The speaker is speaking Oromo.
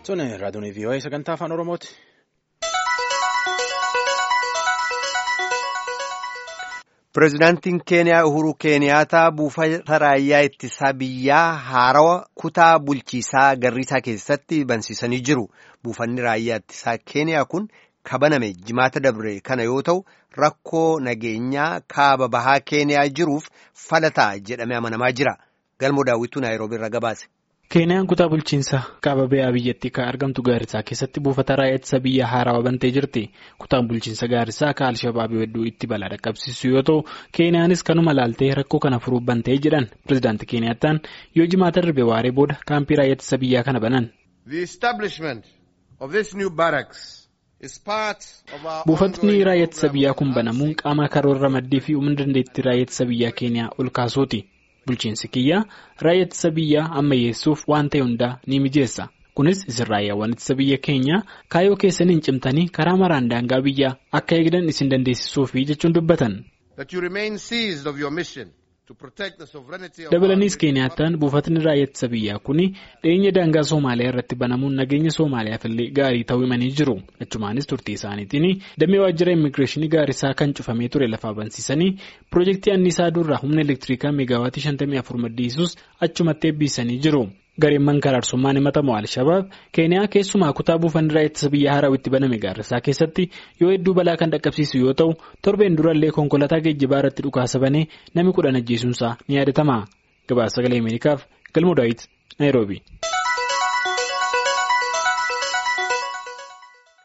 Tuni raadiyoon VOA sagantaa afaan Oromooti. Pireezidaantiin Keeniyaa Uhuru Keeniyaataa buufata raayyaa ittisaa biyyaa haarawaa kutaa bulchiisaa Garriisaa keessatti bansiisanii jiru. Buufanni raayyaa ittisaa Keeniyaa kun kabaname jimaata dabre kana yoo ta'u rakkoo nageenyaa kaaba bahaa Keeniyaa jiruuf falataa jedhamee amanamaa jira. Galmoo daawwituu Naayiroobii irra gabaase. Keeniyaan kutaa bulchiinsa kaaba bahaa biyyattii kan argamtu Gaarisaa keessatti buufata raayyaa ittisa biyyaa haarawaa bantee jirti. Kutaan bulchiinsa Gaarisaa kan Alshabaabii hedduu itti balaa dhaqqabsiisu yoo ta'u, Keeniyaanis kanuma laaltee rakkoo kana furuuf bantee jedhan pireezidaantii Keeniyaattaan yoo jimaata darbe waaree booda kaampii raayyaa ittisa biyyaa kana banan. Buufatni raayyaa ittisa biyyaa kun banamuun qaama karoora maddii fi humna dandeettii raayyaa ittisa biyyaa Keeniyaa ol kaasuuti. Bulchiinsi kiyyaa raayyaa ittisa biyyaa ammayyeessuuf waan ta'e hundaa ni mijeessa. Kunis isin raayyaawwan ittisa biyya keenyaa kaayyoo keessaniin cimtanii karaa maraan daangaa biyyaa akka eegdan isin dandeessisuufi jechuun dubbatan. Dabalaniis Keeniyaattaan buufatni raayyaa ittisa biyyaa kun dhiyeenya daangaa Soomaaliyaa irratti banamuun nageenya Soomaaliyaaf illee gaarii ta'uu himanii jiru. Achumaanis turtii isaaniitiin damee waajjira immigireeshinii gaarisaa kan cufamee ture lafaa bansiisanii piroojeektii anniisaa durraa humna elektirikaa meegaawaatii 54 maddisiisuus achumatti eebbisanii jiru. Gareen mankaraarsummaan himatamu Alshabaab Keeniyaa keessumaa kutaa buufanni raayyaa ittisa biyyaa haarawaa itti baname gaarisaa keessatti yoo hedduu balaa kan dhaqqabsiisu yoo ta'u torbeen durallee konkolaataa geejjibaa irratti dhukaasa banee namni kudhan ajjeesuunsaa ni yaadatama. Gabaasa sagalee Ameerikaaf Galmoo Daawit Naayiroobii.